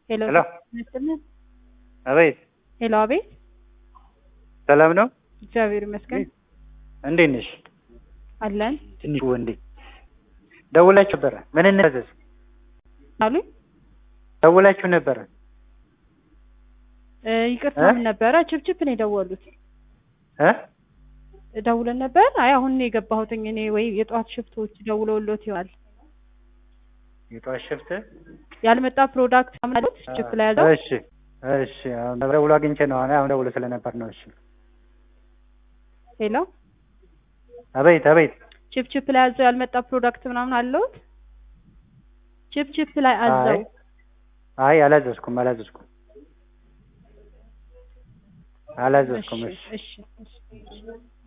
ሄሎ ሄሎ ይመስልን አቤት ሄሎ አቤት ሰላም ነው እግዚአብሔር ይመስገን እንዴት ነሽ አለን ትንሽ ወንዴ ደውላችሁ ነበረ ምን እንታዘዝ አሉኝ ደውላችሁ ነበረ እ ይቅርታ እ? ምን ነበረ ችፕችፕ ነው የደወሉት እ ደውለን ነበር አይ አሁን ነው የገባሁትኝ እኔ ወይ የጠዋት ሽፍቶች ደውለውሎት ይሆናል የጠዋት ሽፍት ያልመጣ ፕሮዳክት ማለት ችፕ ላይ ያዘው እሺ እሺ አሁን ደውሎ አግኝቼ ነው አሁን አሁን ደውሎ ስለነበር ነው እሺ ሄሎ አቤት አቤት ችፕችፕ ላይ አዘው ያልመጣ ፕሮዳክት ምናምን አለውት ችፕችፕ ላይ አዘው አይ አይ አላዘዝኩም አላዘዝኩም አላዘዝኩም እሺ እሺ እሺ እሺ